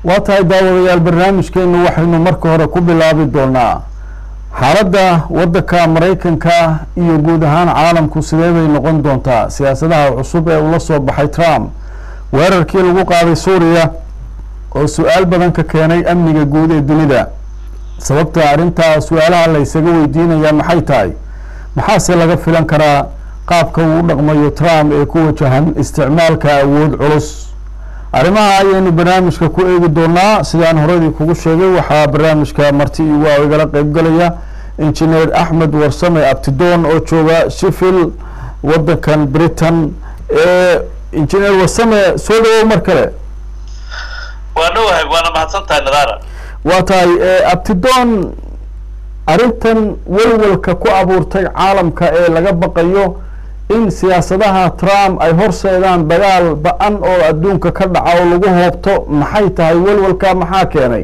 waa tahay daawadayaal barnaamijkeenu waxaynu marka hore ku bilaabi doonaa xaaladda waddanka maraykanka iyo guud ahaan caalamku sidee bay noqon doontaa siyaasadaha cusub ee ula soo baxay trump weerarkii lagu qaaday suuriya oo su-aal badan ka keenay amniga guud ee dunida sababta arrintaa su-aalaha la ysaga weydiinayaa maxay tahay maxaase laga filan karaa qaabka uu u dhaqmayo trump ee ku wajahan isticmaalka awood culus arrimaha ayaynu barnaamijka ku eegi doonaa sidaan horadii kugu sheegay waxaa barnaamijka marti iwaa igala qeybgalaya injineer axmed warsame abtidoon oo jooga sheffield waddankan britain injineer warsame soo dhawow mar kale waa dhowahay waana mahadsan tahay nadaara waa tahay abtidoon arrintan welwelka ku abuurtay caalamka ee laga baqayo in siyaasadaha trump ay horseedaan dagaal ba-an oo adduunka ka dhaca oo lagu hoobto maxay tahay welwelka maxaa keenay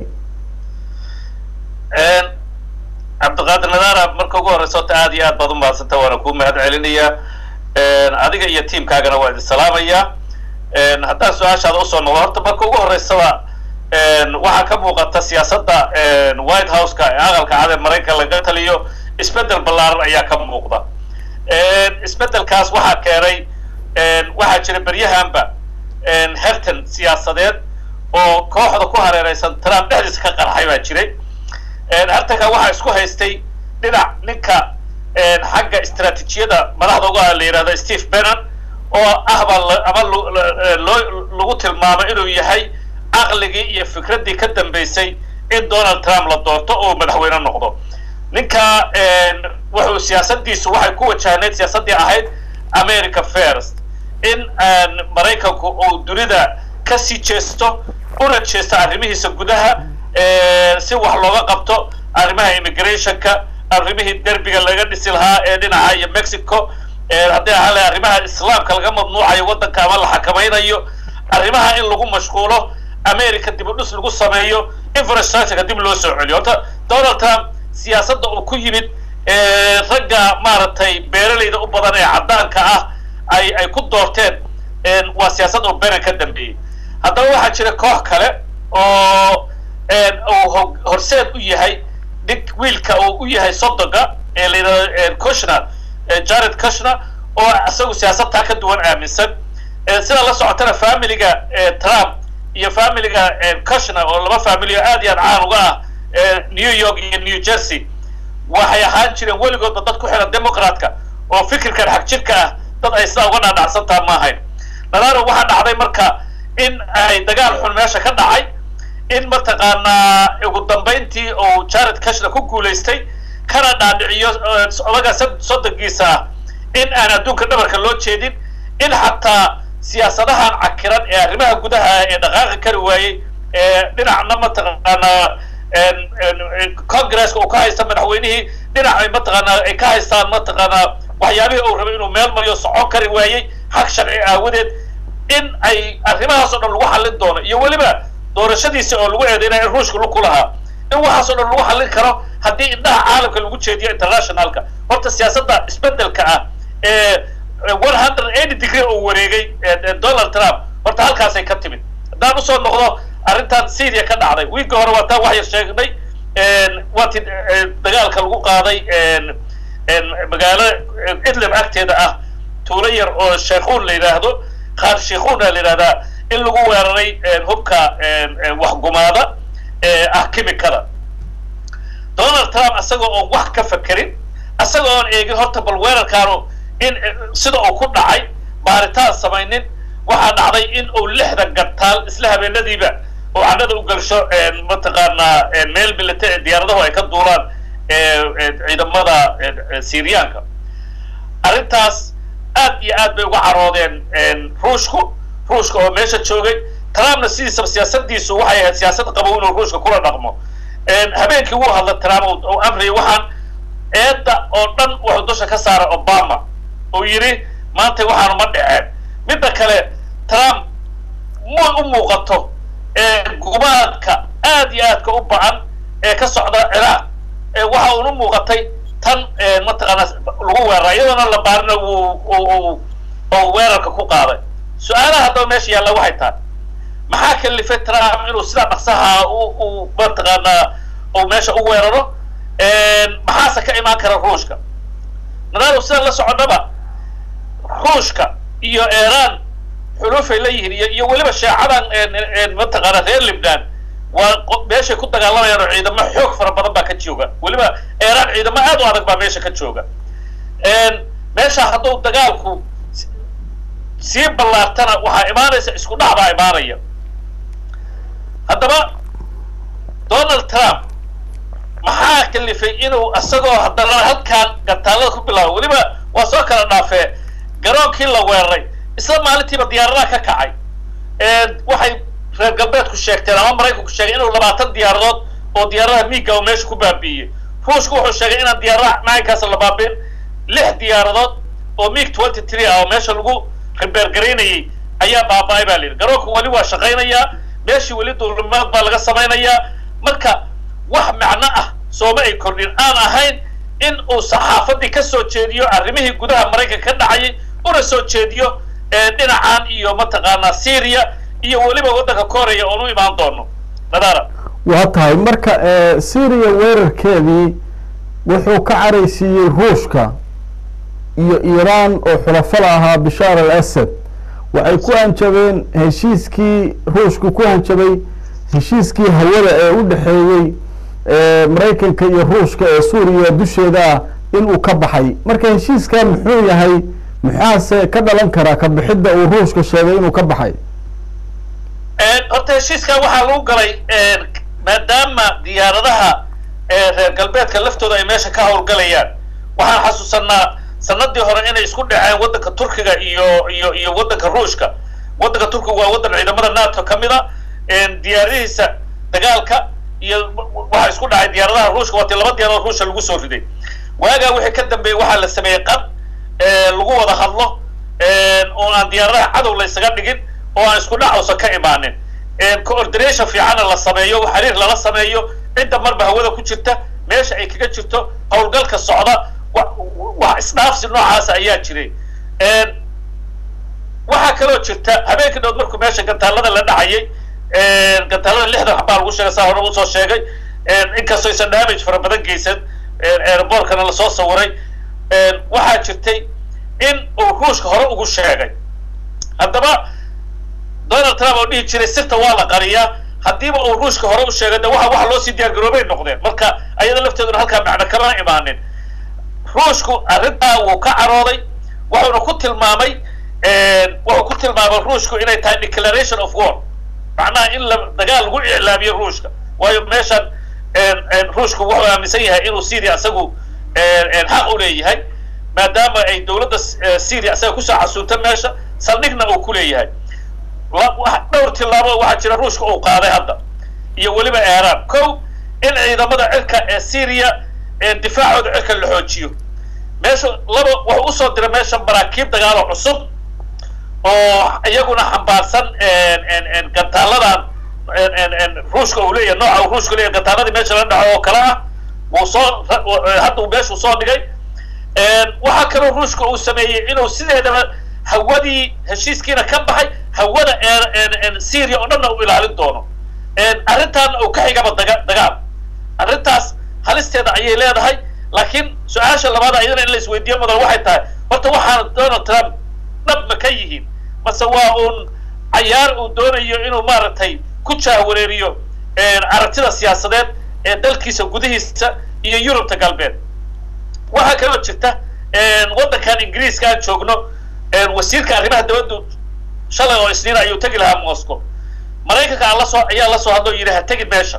cabdiqaadir nadaara marka ugu horeysa ota aad iyo aad baad u mahadsanta waana kuu mahad celinayaa adiga iyo tiamkaagana waa idin salaamayaa haddaan su-aashaada usoo noqdo horta marka ugu horeysaba waxaa ka muuqata siyaasadda white houseka ee aqalka cad ee maraykan laga taliyo isbedel ballaaran ayaa ka muuqda isbedelkaas waxaa keenay waxaa jira beryahanba hertan siyaasadeed oo kooxda ku hareereysan trump dhexdiisa ka qarxay baa jiray hertanka waxaa isku haystay dhinac ninka xagga istraatiijiyada madaxda uga la yihahda steve bennon oo ahbaa ama loo lagu tilmaamay inuu yahay caqligii iyo fikraddii ka dambeysay in donald trump la doorto oo madaxweyne noqdo ninka wuxuu siyaasadiisu waxay ku wajahneyd siyaasaddii ahayd america first in maraykanku uu dunida kasii jeesto una jeesto arrimihiisa gudaha si wax looga qabto arrimaha immigrationka arrimihii derbiga laga dhisi lahaa ee dhinaca iyo mexico haddii ahaan laha arrimaha islaamka laga mamnuucayo waddanka ama la xakamaynayo arrimaha in lagu mashquulo america dib u dhis lagu sameeyo infrastructureka dib loo soo celiyo horta donald trump siyaasadda uu ku yimid ragga maaragtay beeralayda u badan ee caddaanka ah ay ay ku doorteen waa siyaasad uu benen ka dambeeyey haddaba waxaa jira koox kale oo uu horseed u yahay nin wiilka uu u yahay sodoga ee la yidhahdo cushner jared cushner oo isagu siyaasadtaa ka duwan aaminsan sida la socotana familiga trump iyo familiga cushner oo laba family oo aad iyo aad caan uga ah new york iyo new jersey waxay ahaan jireen weligoodba dad ku xiran democratka oo fikirkan xag jirka ah dad ay sidaa uga dhaadhacsantaa ma ahayn nadaaro waxaa dhacday marka in ay dagaal xun meesha ka dhacay in mataqaanaa ugu dambayntii uu jared cushner ku guulaystay kana dhaadhiciyo odaga soddonkiisa ah in aan adduunka dhabarka loo jeedin in xataa siyaasadahan cakiran ee arrimaha gudaha ee dhaqaaqi kari waayey ee dhinacna mataqaanaa congresska uu ka haysta madaxweynihii dhinac mataqaanaa ay ka haystaan mataqaanaa waxyaabihii uu rabay inuu meel mariyo socon kari waayey xaq sharci aawadeed in ay arrimahaas o dhan lagu xallin doono iyo weliba doorashadiisi oo lagu eedeynaya in ruushka lug ku lahaa in waxaas o dhan lagu xallin karo haddii indhaha caalamka lagu jeediyo internationalka horta siyaasadda isbedelka ah ee one hundred eighty degree uu wareegay donald trump horta halkaasay ka timid haddaan usoo noqdo arrintan syria ka dhacday wiilka hore waa taa wax yar sheegnay waatii dagaalka lagu qaaday magaalo idlib agteeda ah tuulo yar oo sheikhuun la yidhaahdo qaar sheikhuuna la yidhahdaa in lagu weeraray hubka waxgumaada ee ah kimikada donald trump isagoo oon wax ka fakerin isagoo oon eegin horta bal weerarkaanu in sida uu ku dhacay baaritaan samaynin waxaa dhacday in uu lixda gantaal isla habeenadiiba oo cannada u galsho mataqaanaa meel milita diyaaradahu ay ka duulaan ciidamada syriyaanka arrintaas aad iyo aad bay uga caroodeen ruushku ruushka oo meesha joogay trumpna sidiisaba siyaasadiisu waxay ahayd siyaasad qabow inuu ruushka kula dhaqmo habeenkii wuu hadla trump uu amriyay waxaan eedda oo dhan wuxuu dusha ka saaray obama uu yidhi maanta waxaanu ma dhaceen midda kale trump ma u muuqato gumaadka aad iyo aadka u ba-an ee ka socda ciraaq waxa uunu muuqatay tan mataqaana lagu weerara iyadoona la baarina uu weerarka ku qaaday su-aalaha haddaba meesha yaalla waxay tahay maxaa kalifay trump inuu sidaa dhaqsaha u mataqaanaa uu meesha u weeraro maxaase ka imaan kara ruushka nadaado sidaan la soconnaba ruushka iyo iran xulufay la yihiin iyo iyo weliba sheecadan mataqaana reer libnan waa meeshay ku dagaalamayaan oo ciidamo xoog fara badan baa ka jooga weliba iran ciidamo aad u adag baa meesha ka jooga meesha hadduu dagaalku sii ballaartana waxaa imaanaysa isku dhac baa imaanaya haddaba donald trump maxaa kalifay inuu isagoo haddana halkaan gantaalada ku bilaabo weliba waa soo kala dhaafee garoonkii la weeraray isla maalintiiba diyaaradaha ka kacay waxay reer galbeedku sheegteen ama maraykanku sheegay inuu labaatan diyaaradood oo diyaaradaha miiga oo meesha ku baabi'iyey ruushku wuxuu sheegay inaan diyaaradaha macaynkaas la baabi'in lix diyaaradood oo miig twenty three ah oo meesha lagu ribeergaraynayay ayaa baaba-ay baa layidhi garoonku weli waa shaqaynayaa meeshii weli duulimaad baa laga samaynayaa marka wax macno ah sooma ay kordhin aan ahayn in uu saxaafadii ka soo jeediyo arrimihii gudaha maraykanka ka dhacayay una soo jeediyo dhinacan iyo mataqaanaa syria iyo weliba waddanka koreya oon u imaan doono nadaara waa tahay marka syria weerarkeedii wuxuu ka caraysiiyey ruushka iyo iiraan oo xulafada ahaa bishaar al asad waxay ku hanjabeen heshiiskii ruushku ku hanjabay heshiiskii hawada ee u dhexeeyey maraykanka iyo ruushka ee suuriya dusheeda ah inuu ka baxay marka heshiiskaa muxuu yahay maxaase ka dhalan karaa ka bixidda uu ruushka sheegay inuu ka baxay horta heshiiskaa waxaa lagu galay maadaama diyaaradaha reer galbeedka laftooda ay meesha ka howlgalayaan waxaan xasuusanaa sanadii hore inay isku dhaceen waddanka turkiga iyo iyo iyo waddanka ruushka waddanka turkiga waa waddan ciidamada nato ka mid a diyaaradihiisa dagaalka iyo waxaa isku dhacay diyaaradaha ruushka waati laba diyaaradood ruushka lagu soo riday waagaa wixii ka dambeeyey waxaa la sameeyey qad lagu wada hadlo oo aan diyaaradaha cadow la ysaga dhigin oo aan isku dhacowsa ka imaanin coordination fiicanna la sameeyo xiriir lala sameeyo cidda marba hawada ku jirta meesha ay kaga jirto howlgalka socda wax isdhaafsi noocaasa ayaa jiray waxaa kaloo jirta habeenkii dhood markuu meesha gantaalada la dhacayay gantaalada lixdan xabaa lagu sheegay saa hore usoo sheegay inkastoo aysan damage fara badan geysan airbortkana lasoo sawiray waxaa jirtay in uu ruushka hore ugu sheegay haddaba donald trump oo dhihi jiray sirta waa la qariyaa haddiiba uu ruushka hore u sheegay de waxa waxa loo sii diyaar garoobay noqdeen marka ayada lafteeduna halkaa macno kama imaanin ruushku arrintaa wuu ka carooday wuxuuna ku tilmaamay wuxuu ku tilmaamay ruushku inay tahay declaration of war macnaha in la dagaal lagu iclaamiyo ruushka waayo meeshan ruushku wuxuu aaminsan yahay inuu syria isagu xaq u leeyahay maadaama ay dowladda syria isaga kusoo xasuunta meesha saldhigna uu ku leeyahay dhowr tillaabo waxaa jira ruushka uu qaaday hadda iyo weliba iran ko in ciidamada cirka ee syria difaacooda cirka la xoojiyo meesha laba wuxuu usoo diray meesha maraakiib dagaalo cusub oo iyaguna xambaarsan gantaaladan ruushka uu leeyahay nooca uu ruushka leeyahay gantaaladii meesha la dhaco oo kale ah wuu soo hadda uu meeshuu soo dhigay waxaa kaloo ruushka uu sameeyey inuu sideedaba hawadii heshiiskiina ka baxay hawada syria oo dhanna uu ilaalin doono arrintaana uu ka xigaba daga dagaal arrintaas halisteeda ayay leedahay laakiin su-aasha labaad ayadana in la isweydiiyo mudan waxay tahay horta waxaana donald trump dhab ma ka yihiin mase waa uun cayaar uu doonayo inuu maaragtay ku jaahwareeriyo aragtida siyaasadeed ee dalkiisa gudihiisa iyo yurubta galbeed waxaa kaloo jirta waddankan ingiriiska aan joogno wasiirka arrimaha dawladdu shalay oo isniin ayuu tegi lahaa moscow maraykanka aan lasoo ayaa lasoo hadlo yidhi ha tegin meesha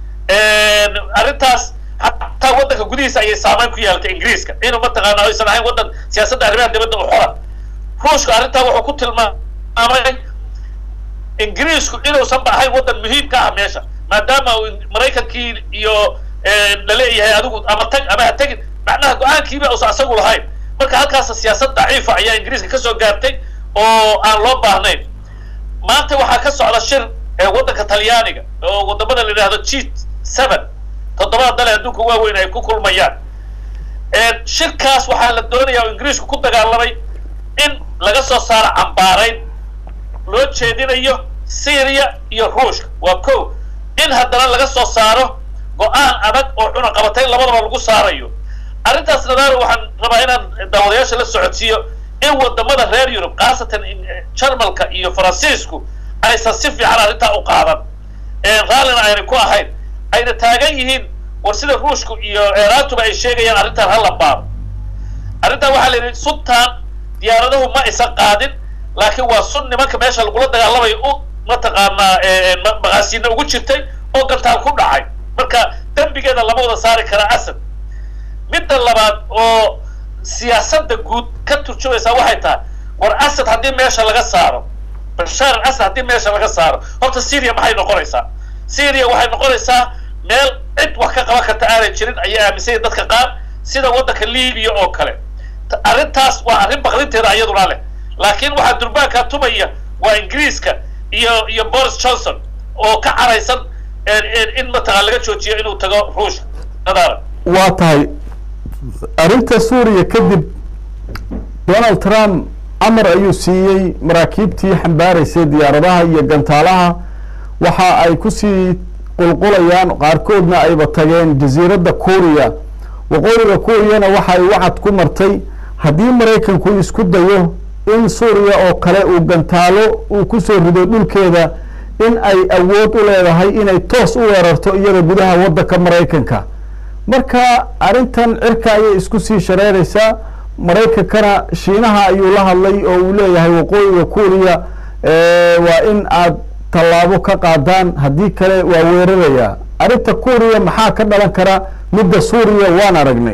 arrintaas hataa waddanka gudihiisa ayay saameyn ku yeelatay ingiriiska inuu mataqaana aysan ahayn waddan siyaasadda arrimaha dibadda u xora ruushka arrintaa wuxuu ku tilmaamay ingiriisku inuusan ba ahayn waddan muhiim ka ah meesha maadaama uu maraykankii iyo la leeyahay adigu ama tag ama ha tegin macnaha go-aankiiba uusan asagu lahayn marka halkaas siyaasad daciifa ayaa ingiriiska kasoo gaartay oo aan loo baahnayn maanta waxaa ka socda shir waddanka talyaaniga oo wadamada la yidhahdo g seven toddobada dale adduunka waaweyn ay ku kulmayaan shirkaas waxaa la doonayaa oo ingiriisku ku dagaalamay in laga soo saaro cambaarayn loo jeedinayo syria iyo ruushka waa ko in haddana laga soo saaro go-aan adag oo cunaqabatay labadaba lagu saarayo arrintaas nadaaro waxaan rabaa inaan daawadayaasha la socodsiiyo in wadamada reer yurub khaasatan jarmalka iyo faransiisku aysan si fiican arrintaa u qaadan raallina ayna ku ahayn ayna taagan yihiin war sida ruushku iyo eeraantuba ay sheegayaan arrintan hala baaro arrintan waxaa la yidhi suntaan diyaaradahu ma aysan qaadin laakiin waa sun nimanka meesha lagula dagaalamayo u mataqaanaa maqaasiina ugu jirtay oo gantaal ku dhacay marka dembigeeda lama wada saari kara asad midda labaad oo siyaasadda guud ka turjumaysaa waxay tahay war asad haddii meesha laga saaro bashaar al asad haddii meesha laga saaro horta syria maxay noqonaysaa syria waxay noqonaysaa meel cid wax ka qaban karta aanay jirin ayay aaminsanya dadka qaar sida waddanka libiya oo kale arrintaas waa arrin baqdinteeda iyaduna leh laakiin waxaa durbaankaa tumaya waa ingiriiska iyo iyo boris johnson oo ka caraysan in mataqaan laga joojiyo inuu tago ruushka nadaara waa tahay arrinta suuriya kadib donald trump amar ayuu siiyey maraakiibtii xambaaraysay diyaaradaha iyo gantaalaha waxa ay kusii qulqulayaan qaarkoodna ayba tageen jasiiradda kuuriya waqooyiga kuuriyana waxa ay wacad ku martay haddii maraykanku isku dayo in suuriya oo kale uu gantaalo uu kusoo rido dhulkeeda in ay awood u leedahay inay toos u weerarto iyada gudaha waddanka maraykanka marka arrintan cirka ayay isku sii shareeraysaa maraykankana shiinaha ayuu la hadlay oo uu leeyahay waqooyiga kuuriya waa in aad tallaabo ka qaadaan haddii kale waa weerarayaa arrinta kuuriya maxaa ka dhalan kara midda suuriya waan aragnay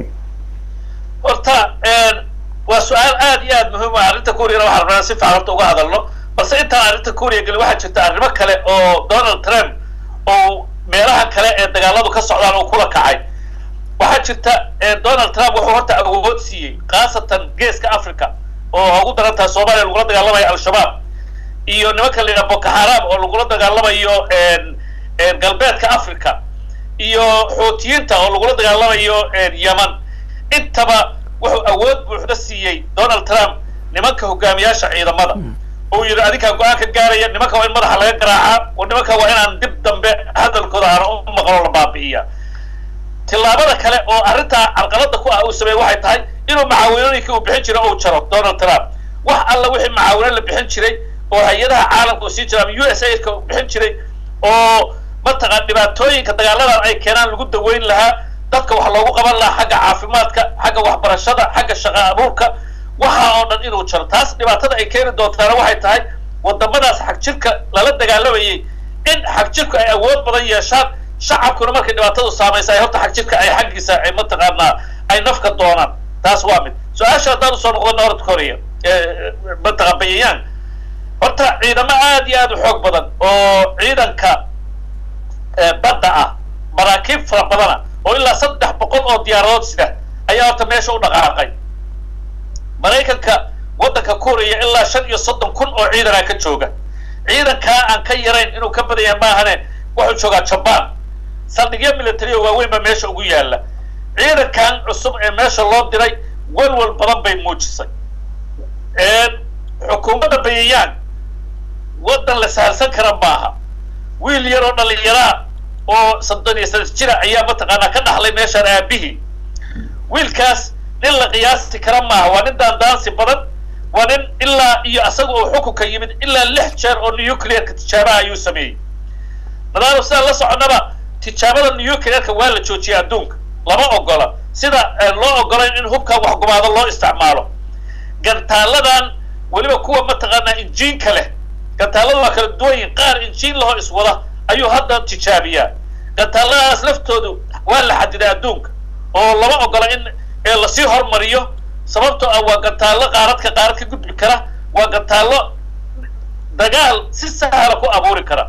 horta waa su-aal aad iyo aad muhiim ah arrinta kuuriyana waxaan rabnaa si fiican horta uga hadalno balse intaan arrinta kuuriya gelin waxaa jirta arrimo kale oo donald trump oo meelaha kale ee dagaaladu ka socdaan oo kula kacay waxaa jirta donald trump wuxuu horta awood siiyey khaasatan geeska africa oo ugu daran tahay soomaaliya lagula dagaalamayo al-shabaab iyo nimanka la yidhaha boko haram oo lagula dagaalamayo galbeedka africa iyo xuutiyiinta oo lagula dagaalamayo yeman intaba wuxuu awood buuxda siiyey donald trump nimanka hogaamiyaasha ciidamada uu yidhi adinkaa go-aan ka gaaraya nimanka waa in madaxa laga garaacaa oo nimanka waa inaan dib dambe hadalkooda aana u maqlo la baabi'iya tillaabada kale oo arrintaa carqalada ku ah uu sameeyey waxay tahay inuu macaawinooyinkii uu bixin jiray uu jaro donald trump wax alla wixii macaawino la bixin jiray oo hay-adaha caalamka uu sii jira ama u s aidka uu bixin jiray oo mataqaan dhibaatooyinka dagaaladan ay keenaan lagu daweyn lahaa dadka wax loogu qaban lahaa xagga caafimaadka xagga waxbarashada xagga shaqa abuurka waxa oo dhan inuu jaro taas dhibaatada ay keeni doontaana waxay tahay wadamadaas xagjirka lala dagaalamayay in xagjirku ay awood badan yeeshaan shacabkuna markay dhibaatadu saamaysa ay horta xagjirka ay xaggiisa ay mataqaanaa ay nafka doonaan taas waa mid su-aasha haddaan usoo noqdo north korea mataqaan bayayaan horta ciidamo aad iyo aad u xoog badan oo ciidanka badda ah maraakiib fara badana oo ilaa saddex boqol oo diyaaradood sida ayaa horta meesha u dhaqaaqay maraykanka waddanka kuuriya ilaa shan iyo soddon kun oo ciidanaa ka jooga ciidankaa aan ka yarayn inuu ka badan yahay maahane wuxuu joogaa jabaan saldhigyo military oo waaweyn baa meesha ugu yaalla ciidankan cusub ee meesha loo diray walwal badan bay muujisay xukuumadda bayayaan waddan la sahalsan kara maaha wiil yaroo dhallinyaraa oo soddon iyo saddex jira ayaa mataqaanaa ka dhaxlay meeshaan aabihii wiilkaas nin la qiyaasi kara maaha waa nin daandaansi badan waa nin ilaa iyo asaga oo xukunka yimid ilaa lix jeer oo nuclearka tijaabaha ayuu sameeyey nadaaro sidaan la soconnaba tijaabada nuclearka waa la joojiyay adduunka lama ogola sida loo ogolayn in hubkan waxgumaado loo isticmaalo gantaaladan weliba kuwa mataqaanaa injiinka leh gantaalada waa kala duwan yihin qaar injiin lahoo iswada ayuu hadda tijaabiyaa gantaaladaas laftoodu waa la xadiday adduunka oo lama ogola in lasii hormariyo sababtoo ah waa gantaallo qaaradka qaarad ka gudbi kara waa gantaallo dagaal si sahla ku abuuri kara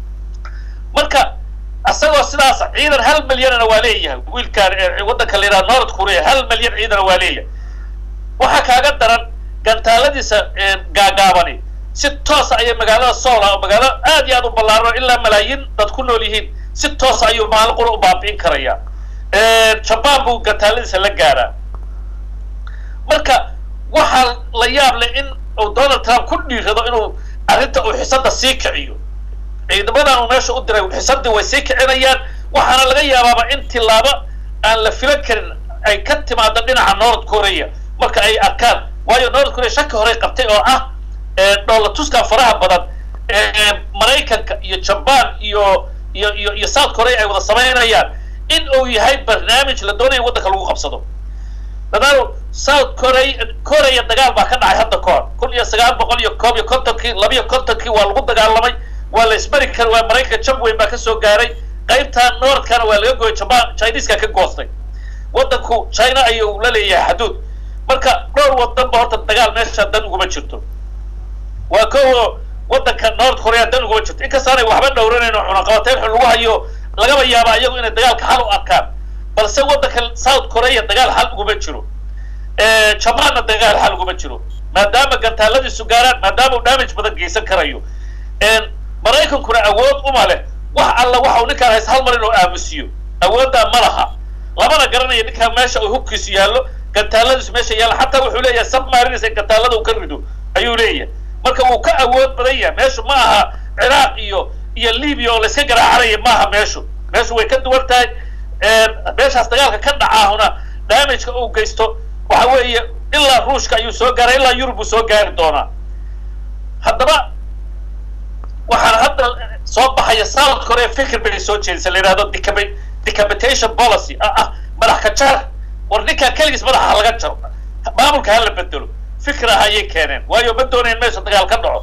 marka isagoo sidaas ciidan hal milyanna waa leeyahay wiilkaan waddanka la yidhaha north korea hal milyan ciidana waa leeyahay waxaa kaaga daran gantaaladiisa gaagaabani si toosa ayay magaalada soola oo magaalo aad iyo aad u ballaarano ilaa malaayiin dad ku nool yihiin si toosa ayuu maalin qura u baabi'in karayaa jabaan buu gantaaladiisa la gaaraa marka waxaa la yaab leh in uu donald trump ku dhiirado inuu arrinta uu xisada sii kiciyo ciidamadan uu meesha u diray xisadii way sii kicinayaan waxaana laga yaabaaba in tilaabo aan la filan karin ay ka timaado dhinaca north korea marka ay arkaan waayo north korea shaki horey qabtay oo ah dhoola tuska faraha badan maraykanka iyo jaban iyo iyo iyo iyo south korea ay wada samaynayaan in uu yahay barnaamij la doonaya waddanka lagu qabsado dadaalo south korea korea dagaal baa ka dhacay hadda ka hor kun iyo sagaal boqol iyo koob iyo kontonkii labiyo kontonkii waa lagu dagaalamay waa la ismari kara waa maraykanka jab weyn baa kasoo gaaray qaybta northkana waa laga gooyay jaban chineska ka goostay waddanku china ayuu la leeyahay xaduud marka dhowr wadan ba horta dagaal meesha dan uguma jirto waa ko waddanka north korea dan uguma jirto inkastaanay waxba dhowranayno cunaqabateyn xun lagu hayo lagaba yaaba iyagu inay dagaalka xal u arkaan balse waddanka south korea dagaal xal uguma jiro jabanna dagaal xal uguma jiro maadaama gantaaladiisu gaaraan maadaama uu damage badan geysan karayo maraykankuna awood uma leh wax alla waxa uu ninkaan hays hal mar inuu aamusiyo awooddaa ma laha lamana garanaya ninkaan meesha uu hubkiisu yaallo gantaaladiisu meesha yaalla xataa wuxuu leeyahay submarines in gantaalada uu ka rido ayuu leeyahay marka wuu ka awood badan yahay meeshu ma aha ciraaq iyo iyo libiya oo layska garaacanaya maaha meeshu meeshu way ka duwan tahay meeshaas dagaalka ka dhacaahuna damageka uu geysto waxa weeye ilaa ruushka ayuu soo gaaray ilaa yurub buu soo gaari doonaa haddaba waxaana hadda soo baxaya south korea fikir bay soo jeedisa la yidhahdo decap- decapitation policy ah ah madax ka jar war ninkaan keligiis madaxa ha laga jaro maamulka ha la bedelo fikir ah ayay keeneen waayo ma doonayn meesha dagaal ka dhaco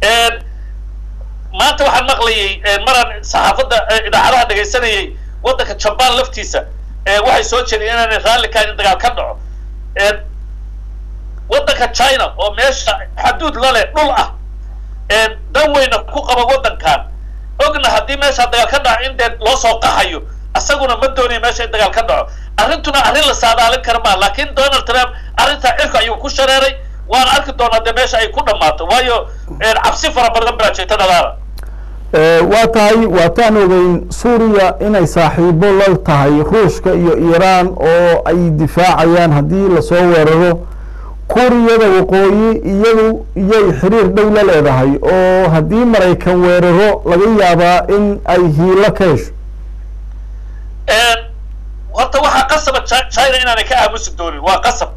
maanta waxaan maqlayay maraan saxaafadda idaacadaha dhegaysanayay waddanka jaban laftiisa waxay soo jeedeen inaanay raalli kahayn in dagaal ka dhaco waddanka china oo meesha xaduud lale dhul ah dan weyna ku qaba waddankan ogna haddii meesha dagaal ka dhaco in dee loo soo qaxayo isaguna ma doonaya meesha in dagaal ka dhaco arrintuna arrin la saadaalin kara maa laakiin donald trump arrintaa cirka ayuu ku shareeray waana arki doonaa dee meesha ay ku dhammaato waayo cabsi fara badan baa jirta dhadaala waa tahay waataan ogeyn suuriya inay saaxiibo la tahay ruushka iyo iiraan oo ay difaacayaan haddii lasoo weeraro kuuriyada waqooyi iyadu iyay xiriir dhow la leedahay oo haddii maraykan weeraro laga yaabaa in ay hiilo ka hesho horta waxaa qasaba china inaanay ka aamusi doonin waa qasab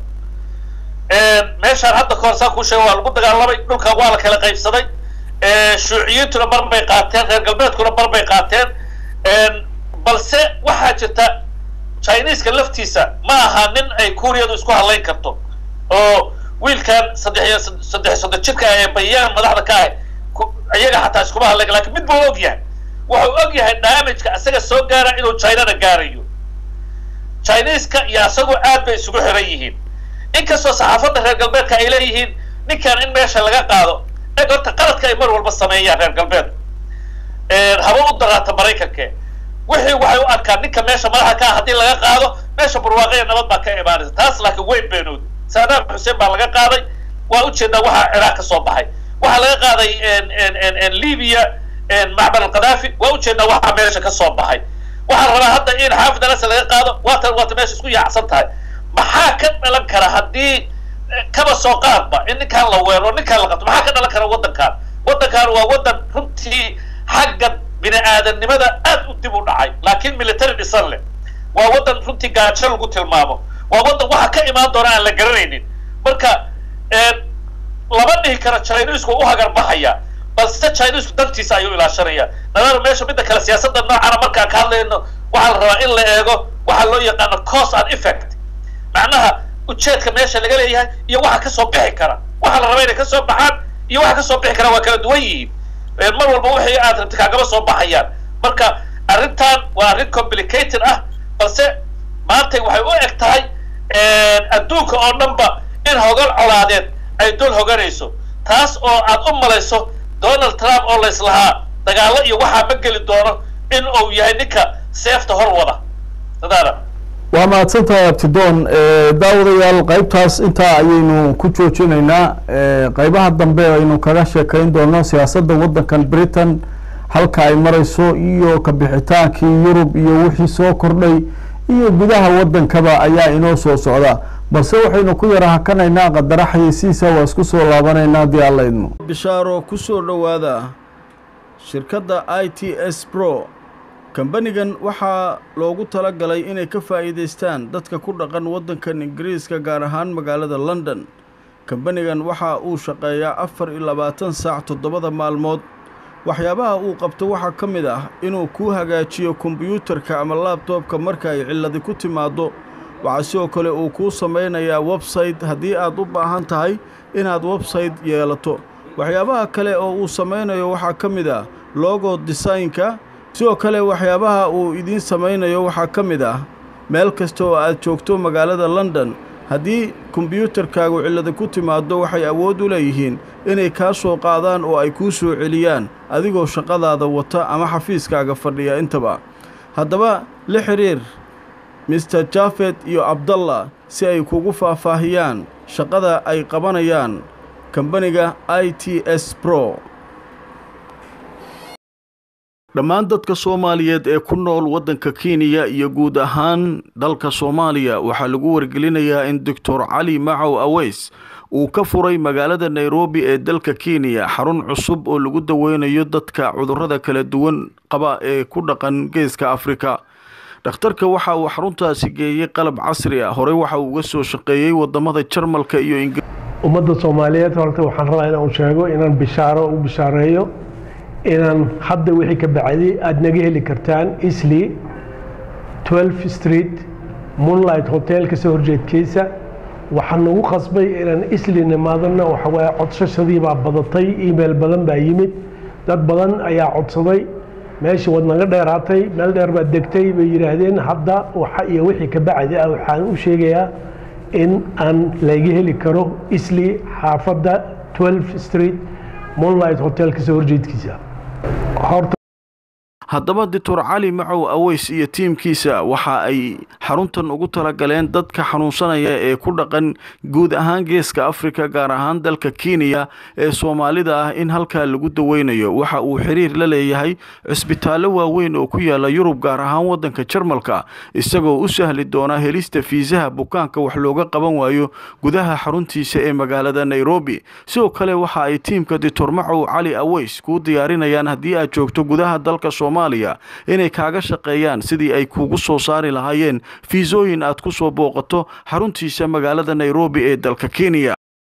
meeshaan hadda kahor saa kuu sheega waa lagu dagaalamay dhulkan waa la kala qaybsaday shuuciyiintuna bar bay qaateen reer galbeedkuna bar bay qaateen balse waxaa jirta chineska laftiisa ma aha nin ay kuuriyadu isku hadlayn karto oo wiilkan saddex saddex soddon jirka ee bayaan madaxda ka ah iyaga xataa iskuma hadlayn lakin mid buu og yahay wuxuu og yahay damageka isaga soo gaara inuu chinana gaarayo chineska iyo isagoo aad bay isugu xiran yihiin inkastoo saxaafadda reer galbeedka ay leeyihiin ninkan in meesha laga qaado eg horta qaladka ay mar walba sameeyaan reer galbeedku haba u daraata maraykanke wixii waxay u arkaan ninka meesha madaxa ka ah haddii laga qaado meesha barwaaqaya nabad baa ka imaanaysa taas laakiin weyn beenood saadaam xuseen baa laga qaaday waa ujeedaa waxaa ciraaq ka soo baxay waxaa laga qaaday libiya macbal alqadaafi waa ujeedaa waxaa meesha ka soo baxay waxaa la rabaa hadda in xaafid alasa laga qaado waatan waata meesha isku yaacsan tahay maxaa ka dhalan kara haddii kaba soo qaadba in ninkaan la weero ninkaan la qabto maxaa ka dhalan kara waddankan waddankan waa waddan runtii xagga bini aadamnimada aad u dib u dhacay laakiin military dhisan leh waa waddan runtii gaajo lagu tilmaamo waa waddan waxa ka imaan doona aan la garanaynin marka lama dhihi karo chinesku u hagar baxaya balse chinesku dantiisa ayuu ilaashanaya nadaaro meesha midda kale siyaasadda noocana markaan ka hadlayno waxaa la rabaa in la eego waxaa loo yaqaano cause and effect macnaha ujeedka meesha laga leeyahay iyo waxa kasoo bixi kara waxaa la rabaa inay kasoo baxaan iyo waxa kasoo bixi kara waa kala duwan yihiin mar walba wixii aad rabti kaagama soo baxayaan marka arrintan waa arrin complicated ah balse maantay waxay u eg tahay adduunka oo dhanba in hogal colaadeed ay dul hoganayso taas oo aad u malayso donald trump oo layslahaa dagaalo iyo waxaa ma geli doono in uu yahay ninka seefta hor wada dadaada waa mahadsantahay abtidoon daawadayaal qaybtaas intaa ayaynu ku joojinaynaa qaybaha dambe aynu kaga sheekayn doono siyaasadda waddankan britain halka ay marayso iyo kabixitaankii yurub iyo wixii soo kordhay iyo gudaha waddankaba ayaa inoo soo socda balse waxaynu ku yara hakanaynaa qadara xayeysiisa waa isku soo laabanaynaa haddii alla idmo bishaaro ku soo dhowaada shirkadda i t s bro kambanigan waxaa loogu tala galay inay ka faa'iidaystaan dadka ku dhaqan waddankan ingiriiska gaar ahaan magaalada london kambanigan waxa uu shaqeeyaa afar iyo labaatan saac toddobada maalmood waxyaabaha uu qabto waxaa ka mid ah inuu kuu hagaajiyo kombiyuutarka ama laabtoobka marka ay cilladi ku timaaddo waxaa sidoo kale uu kuu samaynayaa websayte haddii aad u baahan tahay inaad websayte yeelato waxyaabaha kale oo uu samaynayo waxaa ka mid ah logo desaynka sidoo kale waxyaabaha uu idiin samaynayo waxaa ka mid ah meel kasta oo aad joogto magaalada london haddii kombiyuutarkaagu cillada ku timaaddo waxay awood u leeyihiin inay kaa soo qaadaan oo ay kuu soo celiyaan adigoo shaqadaada wata ama xafiiskaaga fadhiya intaba haddaba la xidhiir mister jafet iyo abdallah si ay kugu faahfaahiyaan shaqada ay qabanayaan kambaniga i t s bro dhammaan dadka soomaaliyeed ee ku nool waddanka kenya iyo guud ahaan dalka soomaaliya waxaa lagu wargelinayaa in doctor cali macow aweys uu ka furay magaalada nairobi ee dalka kenya xarun cusub oo lagu daweynayo dadka cudurrada kala duwan qaba ee ku dhaqan geeska afrika dhakhtarka waxa uu xaruntaasi geeyey qalab casri ah horey waxa uu uga soo shaqeeyey wadamada jarmalka iyo ingir ummadda soomaaliyeed horta waxaan rabaa inaan sheego inaan bishaaro u bishaareeyo inaan hadda wixii ka bacday aada naga heli kartaan isli 12 street moonlight hotel kasoo horjeedkiisa waxaan nagu qasbay inaan isli nimaadana waxawaaye codsashadii baa badatay email badan baa yimid dad badan ayaa codsaday meeshii waad naga dheeraatay meel dheer baad degtay bay yidhaahdeen hadda waxa iyo wixii ka bacdi ah waxaan u sheegayaa in aan laga heli karo isli xaafadda 12 street moonlight hotel kasoo horjeedkiisa horta haddaba doctor cali macow aweys iyo tiimkiisa waxa ay xaruntan ugu talagaleen dadka xanuunsanaya ee ku dhaqan guud ahaan geeska afrika gaar ahaan dalka kenya ee soomaalida ah in halkaa lagu daweynayo waxa uu xiriir la leeyahay cisbitaallo waaweyn oo ku yaala yurub gaar ahaan waddanka jarmalka isagoo u sahli doona helista fiisaha bukaanka wax looga qaban waayo gudaha xaruntiisa ee magaalada nairobi sidoo kale waxa ay tiimka doctor macow cali aweys kuu diyaarinayaan haddii aad joogto gudaha dalka soomaaliya inay kaaga shaqeeyaan sidii ay kugu soo saari lahaayeen fiisooyin aad ku soo booqato xaruntiisa magaalada nairobi ee dalka kenya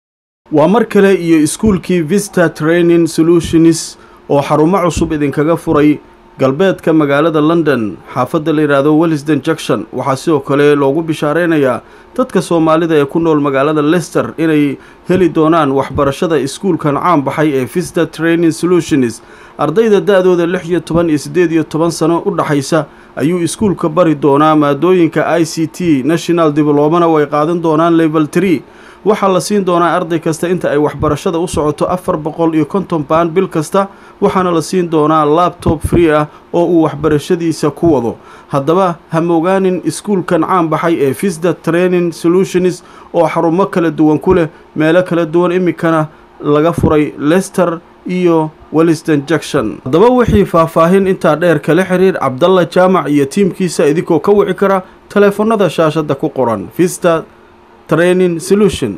waa mar kale iyo iskuulkii vista training solutions oo xarumo cusub idinkaga furay galbeedka magaalada london xaafadda la yidhaahdo wellisden junction waxaa sidoo kale loogu bishaareynayaa dadka soomaalida ee ku nool magaalada lester inay heli doonaan waxbarashada iskuulkan caan baxay ee vista training solutions ardayda da-dooda lix iyo toban iyo siddeed iyo toban sano u dhaxaysa ayuu iskuulka bari doonaa maadooyinka i c t national diblomana oo ay qaadan doonaan level tree waxaa la siin doonaa arday kasta inta ay waxbarashada u socoto afar boqol iyo konton baan bil kasta waxaana la siin doonaa labtob free ah oo uu waxbarashadiisa ku wado haddaba ha moogaanin iskuulkan caan baxay ee visda training solutions oo xarumo kala duwan ku leh meelo kala duwan iminkana laga furay lester iyo welliston junction haddaba wixii faahfaahin intaa dheer kala xiriir cabdalla jaamac iyo tiimkiisa idinkoo ka wici kara taleefannada shaashadda ku qoran vista training solution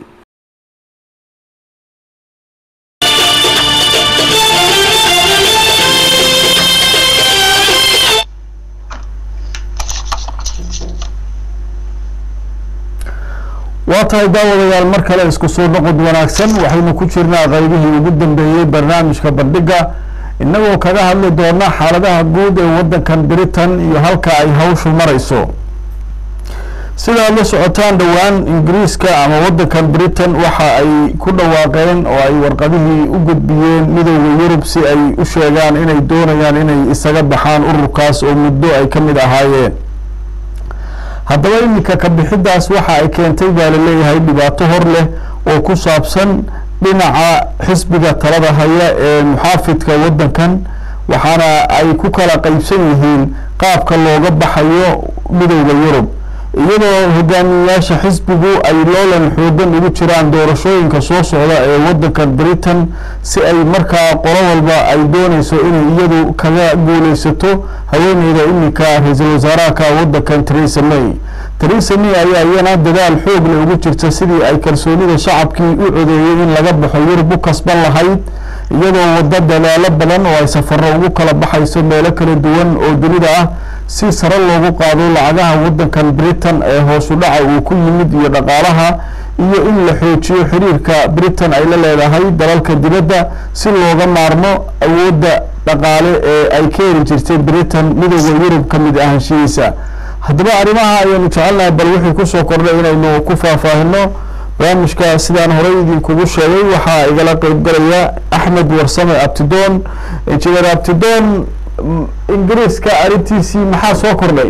waa tahay daawadayaal mar kale isku soo noqod wanaagsan waxaynu ku jirnaa qaybihii ugu dambeeyey barnaamijka bandhiga innagoo kaga hadli doona xaaladaha guud ee waddankan britain iyo halka ay hawshu marayso sidaad la socotaan dhowaan ingiriiska ama waddankan britain waxa ay ku dhawaaqeen oo ay warqadihii u gudbiyeen midooda yurub si ay u sheegaan inay doonayaan inay isaga baxaan ururkaas oo muddo ay ka mid ahaayeen haddaba iminka ka bixidaas waxa ay keentay baa laleeyahay dhibaato hor leh oo ku saabsan dhinaca xisbiga talada haya ee muxaafidka waddankan waxaana ay ku kala qeybsan yihiin qaabka looga baxayo midowda yurub iyadoo hogaamiyeyaasha xisbigu ay loolan xoogan ugu jiraan doorashooyinka soo socda ee waddankan britain si ay markaa qolo walba ay dooneyso inay iyadu kaga guuleysato haweeneyda iminka ra-iisul wasaaraha waddankan teresa may teresa may ayaa iyana dadaal xoog leh ugu jirta sidii ay kalsoonida shacabkii u codeeyey in laga baxo yurub u kasban lahayd iyadoo waddo dadaalo badan oo ay safaro ugu kala baxayso meelo kala duwan oo dunida ah si sare loogu qaado lacagaha waddankan britain ee hoosu dhaca uu ku yimid iyo dhaqaalaha iyo in la xoojiyo xiriirka britain ay la leedahay dalalka dibadda si looga maarmo awoodda dhaqaale ee ay ka heli jirtay britain midooda yurub ka mid ahaanshihiisa haddaba arrimaha ayaanu jecelnahay bal wixii kusoo kordhay inaynu ku faahfaahino barnaamijka sidaan horey idinkugu sheegay waxaa igala qeybgalaya axmed warsame abtidoon injineer abtidoon ingiriiska arrintiisii maxaa soo kordhay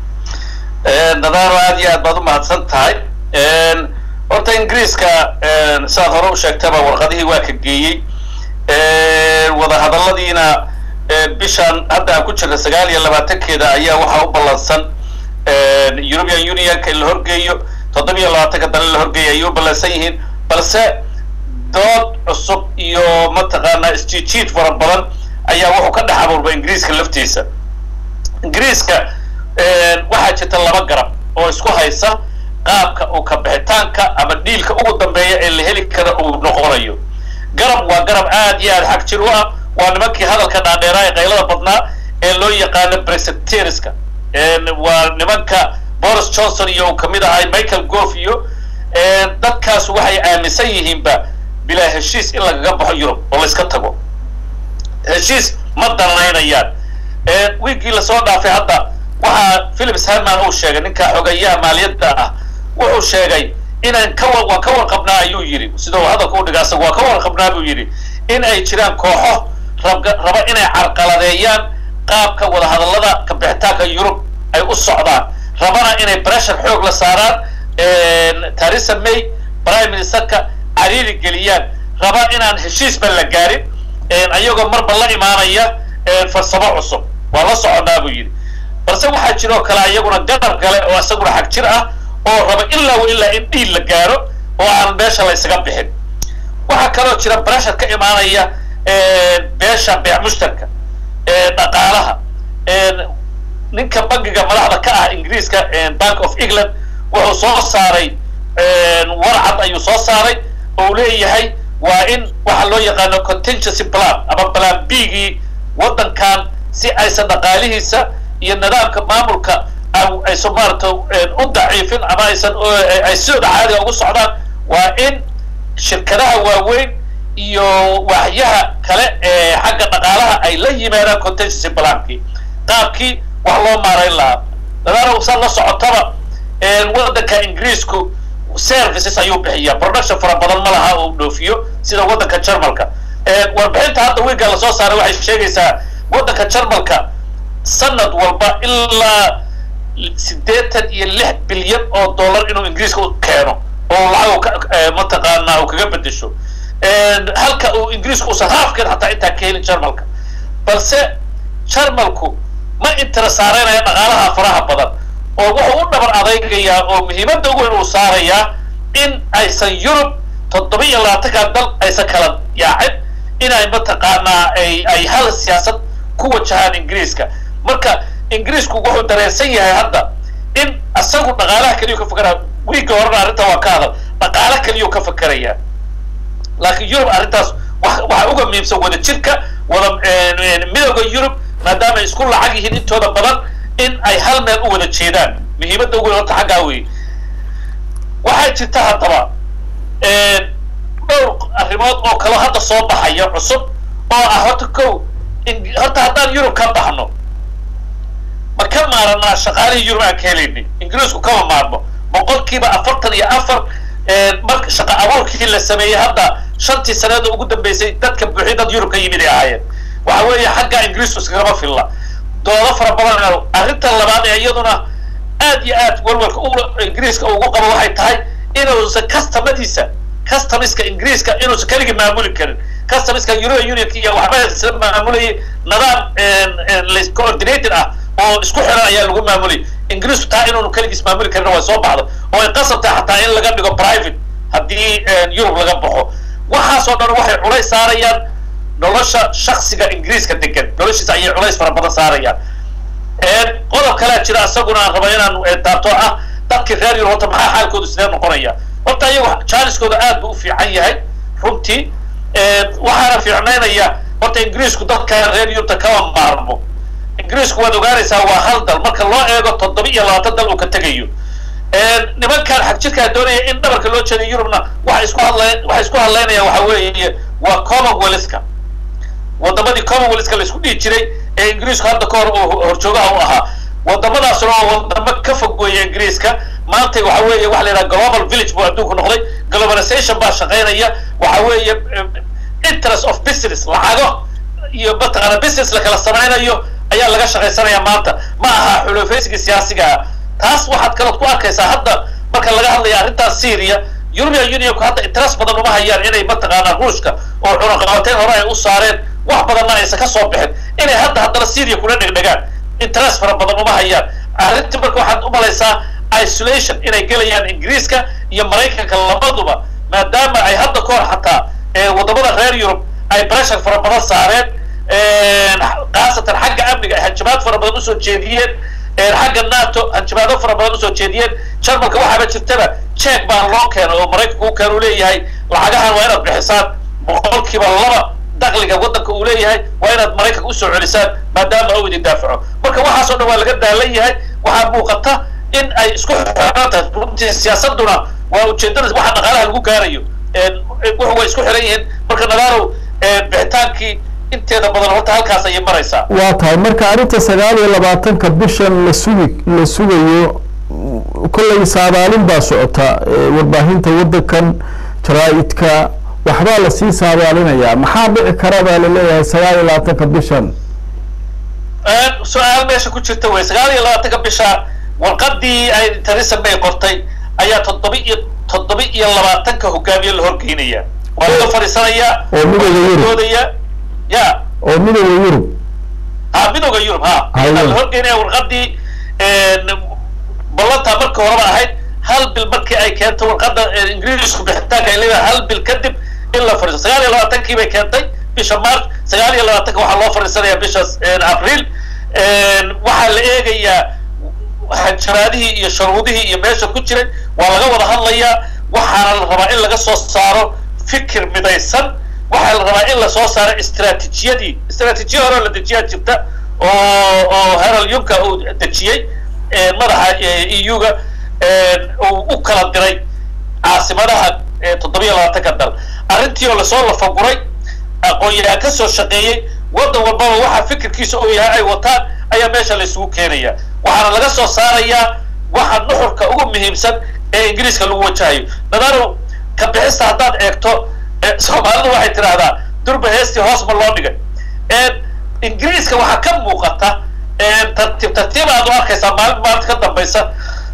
nadaaro aad iyo aad baad u mahadsan tahay horta ingiriiska sidaad hore u sheegtaba warqadihii waa ka geeyey wadahadalladiina bishan hadda aan ku jirna sagaal iyo labaatankeeda ayaa waxaa u ballansan european unionka in la horgeeyo toddobiyo labaatanka dale la horgeeya ayay u ballansan yihiin balse dood cusub iyo mataqaanaa isjiijiid fara badan ayaa wuxuu ka dhex abuurba ingiriiska laftiisa ingiriiska waxaa jirta laba garab oo isku haysa qaabka uu ka bixitaanka ama dhiilka ugu dambeeya ee la heli kara uu noqonayo garab waa garab aad iyo aad xag jir u ah waa nimankii hadalka dhaadheeraa ee qaylada badnaa ee loo yaqaano brexiteerska waa nimanka boris johnson iyo uu kamid ahay michael gove iyo dadkaas waxay aaminsan yihiinba bilaa heshiis in lagaga baxo yurub oo la iska tago heshiis ma danaynayaan wiigii lasoo dhaafay hadda waxaa philips herman uu sheegay ninka xogeeyaha maaliyadda ah wuxuu sheegay inaan ka waan ka warqabnaa ayuu yidhi sida uu hadalka u dhiga asaga waa ka warqabnaa buu yidhi in ay jiraan kooxo rab raba inay carqaladeeyaan qaabka wadahadallada kabixitaanka yurub ay u socdaan rabana inay pressure xoog la saaraan theresa may prime ministerka cariiri geliyaan raba inaan heshiisba la gaarin ayagoo marba la imaanaya farsamo cusub waa la soconaa buu yidhi balse waxaa jiroo kale iyaguna gadar gale oo isaguna xag jir ah oo raba ilaa wa ilaa in dhiil la gaaro oo aan meesha la ysaga bixin waxaa kaloo jira breshar ka imaanaya beesha beec mushtarka dhaqaalaha ninka bangiga madaxda ka ah ingiriiska bank of england wuxuu soo saaray warcad ayuu soo saaray oo uu leeyahay waa in waxa loo yaqaano contingency plan ama plan b gii waddankan si aysan dhaqaalihiisa iyo nidaamka maamulka aysan maarata u daciifin ama aysan ay sidooda caadiga ugu socdaan waa in shirkadaha waaweyn iyo waaxyaha kale ee xagga dhaqaalaha ay la yimaadaan contingency plankii qaabkii wax loo maarayn lahaa dadaana saa la socotaba waddanka ingiriisku services ayuu bixiyaa production fara badan ma laha oo dhoofiyo sida waddanka jarmalka warbixinta hadda wiigga lasoo saaray waxay sheegaysaa waddanka jarmalka sanad walba ilaa siddeetan iyo lix bilyan oo dollar inuu ingiriiska u keeno oo lacag mataqaanaa uu kaga bedesho halka uu ingiriisku usan haafkeed xataa intaa ka helin jarmalka balse jarmalku ma intira saareynaya dhaqaalaha faraha badan oo wuxuu u dhabar adaygayaa oo muhiimadda ugu weyn uu saarayaa in aysan yurub toddoba iyo labaatanka dal aysan kala yaacin inay mataqaanaa ay ay hal siyaasad ku wajahaan ingiriiska marka ingiriisku wuxuu dareensan yahay hadda in isagu dhaqaalaha keliyu ka fakeraya wiigga horena arrinta waa ka hadal dhaqaalo keliyuu ka fakerayaa laakiin yurub arrintaas waxaa uga muhiimsan wada jirka wada midooda yurub maadaama ay isku lacag yihiin intooda badan in ay hal meel u wada jeedaan muhiimadda ugu weyn horta xaggaa weeye waxaa jirta haddaba dhowr arrimood oo kaloo hadda soo baxaya cusub oo ah horta kow horta haddaan yurub ka baxno ma ka maaranaa shaqaalihii yurub aan ka helaynin ingiriisku kama maarmo boqolkiiba afartan iyo afar marka shaqa abuurkii la sameeyey hadda shantii saneeda ugu dambeysay dadka buuxiy dad yurub ka yimid ay ahaayeen waxa weeye xagga ingiriisku iskagama filla doodo fara badan arrinta labaad ee iyaduna aad iyo aad walwalka u ingiriiska ugu qabo waxay tahay inuusan customadiisa customiska ingiriiska inuusan keligii maamuli karin customiska european unionka iyo waxba isla maamulayay nidaam coordinated ah oo isku xiran ayaa lagu maamulayay ingiriisku taa inuunu keligiis maamuli karin way soo baxdo oo ay qasabtahay xataa in laga dhigo private haddii yurub laga baxo waxaasoo dhan waxay culays saarayaan nolosha shaksiga ingiriiska degan noloshiisa ayay culays fara badan saarayaan qodob kalea jira isaguna aan raba inaan taabto ah dadkii reer yurub horta maxaa xaalkoodu sidee noqonaya horta iyagu jaaniskooda aad buu u fiican yahay runtii waxaana fiicnaynaya horta ingiriisku dadka reer yurubta kama maarmo ingiriisku waad ogaanaysaa waa hal dal marka loo eego toddoba iyo labaatan dal uu ka tegayo nimankan xag jirkaa doonaya in dhabarka loo jeeday yurubna waxa isku hadla waxa isku hadlaynaya waxa weeye waa commonwealthka wadamadii commonwealthka la isku dhihi jiray ee ingiriisku hadda ka hor uu horjoogaha u ahaa wadamadaasuna waa wadamo ka fog weeye ingiriiska maanta waxa weeye waxa la yidhaha global village buu adduunku noqday globalization baa shaqaynaya waxa weeye interest of business lacago iyo mataqaana business la kala samaynayo ayaa laga shaqaysanaya maanta ma aha xulufaysiga siyaasiga ah taas waxaad kalood ku arkaysaa hadda marka laga hadlaya arrintaas syria european unionku hadda interest badan uma hayaan inay mataqaanaa ruushka oo cunaqabateyn hore ay u saareen wax badanna aysan ka soo bixin inay hadda haddana syria kuna dhegdhegaan interest fara badan uma hayaan arrintii marka waxaad u malaysaa isolation inay gelayaan ingiriiska iyo maraykanka labaduba maadaama ay hadda ka hor xataa wadamada reer yurub ay pressure fara badan saareen khaasatan xagga amniga ay hanjabaad fara badan usoo jeediyeen xagga nato hanjabaado fara badan usoo jeediyeen jarmalka waxaaba jirtaba jeek baa loo keenay oo maraykanka u keen uu leeyahay lacagahan waa inaad bixisaan boqolkiiba laba dakliga waddanka uu leeyahay waa inaad maraykanka usoo celisaan maadaama uu idin daafaco marka waxaasoo dhan waa laga daalan yahay waxaa muuqata in ay isku xiran tahay runtii siyaasaduna waa ujeedada waxa dhaqaalaha lagu gaarayo wuxu way isku xiran yihiin marka nadaalow bixitaankii inteeda badan horta halkaas ayay maraysaa waa tahay marka arrinta sagaal iyo labaatanka bishan la sugi la sugayo kollay saadaalin baa socota warbaahinta waddankan jaraa-idka waxbaa lasii saadaalinayaa maxaa dhici kara baa laleeyahay sagaal iyo labaatanka bishan su-aal meesha ku jirta wey sagaal iyo labaatanka bisha warqadii ay theresa may qortay ayaa toddoba iyo toddoba iyo labaatanka hogaamiye la horgeynaya waa laga fadhiisanayaa oo midooda yurub doodaya ya oo midooda yurub ha midooda yurub ha Haye. la horgeynaya warqadii ballantaa marka horeba ahayd hal bil markii ay keento warqadda ingiriisku bixitaanka ay leedahay hal bil kadib in la fadhiiso sagaal iyo labaatankii bay keentay bisha march sagaal iyo labaatanka waxaa loo fadhiisanaya bisha abriil waxaa la eegayaa hanjaraadihii iyo sharuudihii iyo meesha ku jiray waa laga wada hadlayaa waxaana la rabaa in laga soo saaro fikir midaysan waxaa la rabaa in lasoo saaro istraatijiyadii istraatijiya hore oo la dejiyaa jirta oo oo herald yunka uu dejiyey madaxa eu-ga uu u kala diray caasimadaha toddoba iyo labaatanka dal arrintii oo lasoo lafaguray aqoon-yahaan ka soo shaqeeyey waddan walbaba waxa fikirkiisa uu yahay ay wataan ayaa meesha la isugu keenaya waxaana laga soo saarayaa waxa nuxurka ugu muhiimsan ee ingiriiska lagu wajahayo nadaaro ka bixista haddaad eegto soomaalidu waxay tidhaahdaa durba heestii hoos ma loo dhigay ingiriiska waxaa ka muuqata tartiib tartiib aad u arkaysaa maalin maalinta ka dambaysa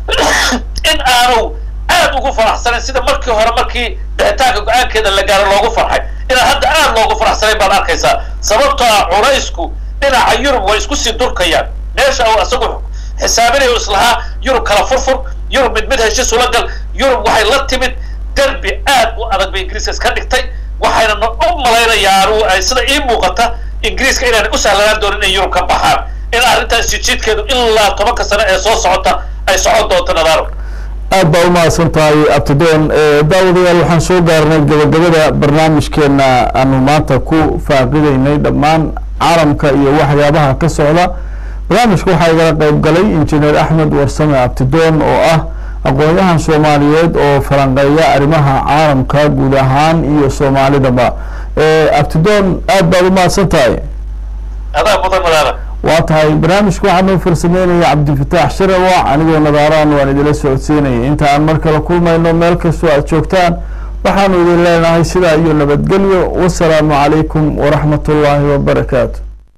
in aanu aad ugu faraxsanayn sida markii hore markii bixitaanka go-aankeeda la gaaro loogu farxay inaan hadda aad loogu faraxsanayn baad arkaysaa sababtoo ah culaysku dhinaca yurub way isku sii durkayaan meesha uu isagu xisaabinayo islahaa yurub kala furfur yurub mid mid heshiis ula gal yurub waxay la timid derbi aad u adag bay ingiriiska iska dhigtay waxayna u malaynayaa anu ay sida ii muuqata ingiriiska inaana u sahlanaan doonin inay yurub ka baxaan in arrintaas jijiidkeedu ilaa tobanka sano ee soo socota ay socon doonto nadaaro aad baa u mahadsan tahay abtidoon daawadayaal waxaan soo gaarnay gabagabada barnaamijkeena aanu maanta ku faaqideynay dhammaan caalamka iyo waxyaabaha ka socda barnaamijka waxaa igala qeyb galay injineer axmed warsame abtidoon oo ah aqoon-yahan soomaaliyeed oo falanqeeya arrimaha caalamka guud ahaan iyo soomaalidaba abtidoon aad baad u mahadsan tahay adaa mudan nadaara waa tahay barnaamijka waxaa noo farsameynaya cabdifataax shirawac anigoo nadaaraan waan idila socodsiinaya inta aan mar kale kulmayno meel kastoo aad joogtaan waxaanu idin leenahay sidaa iyo nabadgelyo wasalaamu calaykum waraxmat ullaahi wabarakaatu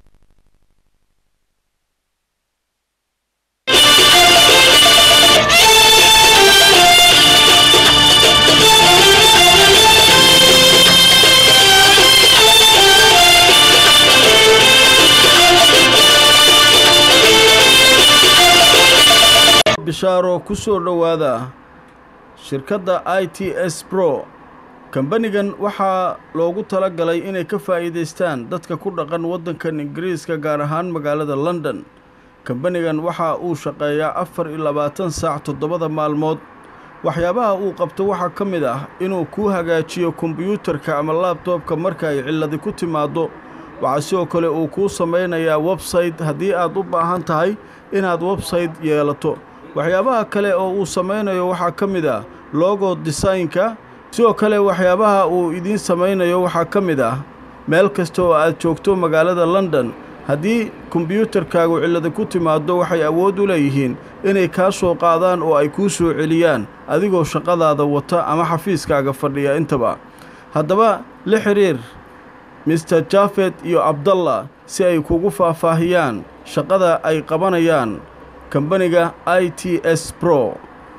bishaaro ku soo dhowaada shirkadda i t s bro kambanigan waxaa loogu tala galay inay ka faa'iidaystaan dadka ku dhaqan waddankan ingiriiska gaar ahaan magaalada london kambanigan waxa uu shaqeeyaa afar iyo labaatan saac toddobada maalmood waxyaabaha uu qabto waxaa ka mid ah inuu kuu hagaajiyo kombiyuutarka ama laabtoobka marka ay cilladi ku timaaddo waxaa sidoo kale uu kuu samaynayaa websayte haddii aad u baahan tahay inaad websayte yeelato waxyaabaha kale oo uu samaynayo waxaa ka mid ah logo desaynka sidoo kale waxyaabaha uu idiin samaynayo waxaa ka mid ah meel kasta oo aad joogto magaalada london haddii kombiyuutarkaagu cillada ku timaaddo waxay awood u leeyihiin inay kaa soo qaadaan oo ay kuu soo celiyaan adigoo shaqadaada wata ama xafiiskaaga fadhiya intaba haddaba la xidhiir mister jafet iyo abdallah si ay kugu faahfaahiyaan shaqada ay qabanayaan kambaniga i t s bro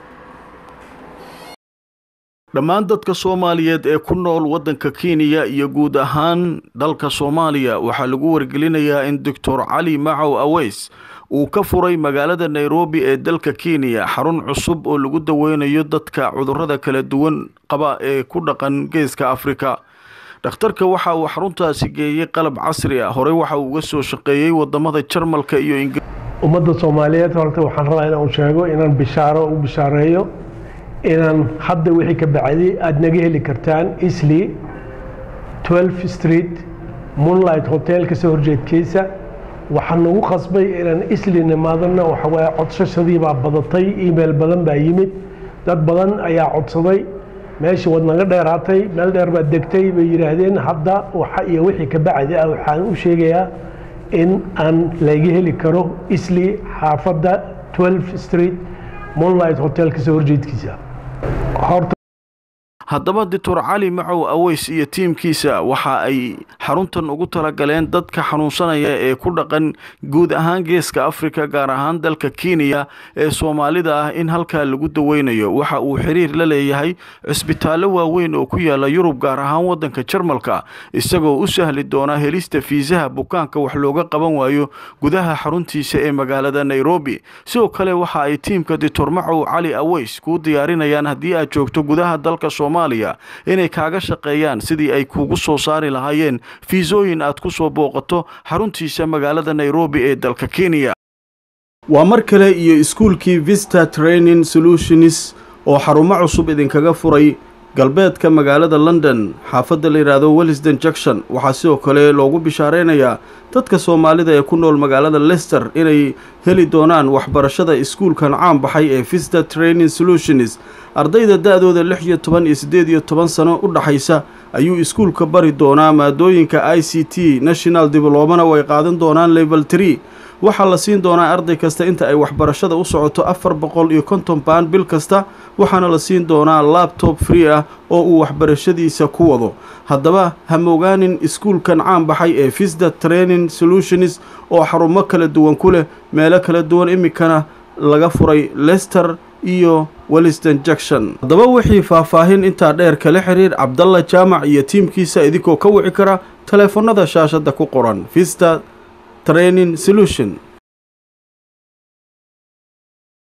dhammaan dadka soomaaliyeed ee ku nool waddanka kenya iyo guud ahaan dalka soomaaliya waxaa lagu wargelinayaa in doctor cali macow aweys uu ka furay magaalada nairobi ee dalka kenya xarun cusub oo lagu daweynayo dadka cudurrada kala duwan qaba ee ku dhaqan geeska afrika dhakhtarka waxa uu xaruntaasi geeyey qalab casri ah horey waxa uu uga soo shaqeeyey wadamada jarmalka iyo ingiriis ummadda soomaaliyeed horta waxaan rabaa inaan sheego inaan bishaaro u bishaareeyo inaan hadda wixii ka bacdi aada naga heli kartaan isli 12 street moonlight hotel kasoo horjeedkiisa waxaa nagu qasbay inaan isli nimaadana waxawaaye codsashadii baa badatay email badan baa yimid dad badan ayaa codsaday meeshii waad naga dheeraatay meel dheer baad degtay bay yidhaahdeen hadda waxa iyo wixii ka bacdi ah waxaan u sheegayaa in aan laga heli karo isli xaafadda 12 street moonlight hotel kasoo horjeedkiisa horta haddaba doctor cali macow aweys iyo tiimkiisa waxa ay xaruntan ugu talagaleen dadka xanuunsanaya ee ku dhaqan guud ahaan geeska afrika gaar ahaan dalka kenya ee soomaalida ah in halkaa lagu daweynayo waxa uu xiriir la leeyahay cisbitaallo waaweyn oo ku yaala yurub gaar ahaan waddanka jarmalka isagoo u sahli doona helista fiisaha bukaanka wax looga qaban waayo gudaha xaruntiisa ee magaalada nairobi sidoo kale waxa ay tiimka doctor macow cali aweys kuu diyaarinayaan haddii aad joogto gudaha dalka inay kaaga shaqeeyaan sidii ay kuugu soo saari lahaayeen fiisooyin aad ku soo booqato xaruntiisa magaalada nairobi ee dalka kenya waa mar kale iyo iskuulkii vista training solutions oo xarumo cusub idinkaga furay galbeedka magaalada london xaafadda la yidhaahdo wellisden junction waxaa sidoo kale loogu bishaareynayaa dadka soomaalida ee ku nool magaalada lester inay heli doonaan waxbarashada iskuulkan caan baxay ee vista training solutions ardayda da-dooda lix iyo toban iyo siddeed iyo toban sano u dhaxaysa ayuu iskuulka bari doonaa maadooyinka i c t national diblomana way qaadan doonaan level tree waxaa la siin doonaa arday kasta inta ay waxbarashada u socoto afar boqol iyo konton baan bil kasta waxaana la siin doonaa labtob free ah oo uu waxbarashadiisa ku wado haddaba ha mogaanin iskuulkan caan baxay ee visda training solutions oo xarumo kala duwan ku leh meelo kala duwan iminkana laga furay lester iyo welliston junction haddaba wixii faahfaahin intaa dheer kala xiriir cabdalla jaamac iyo tiimkiisa idinkoo ka wici kara taleefannada shaashadda ku qoran vista training solution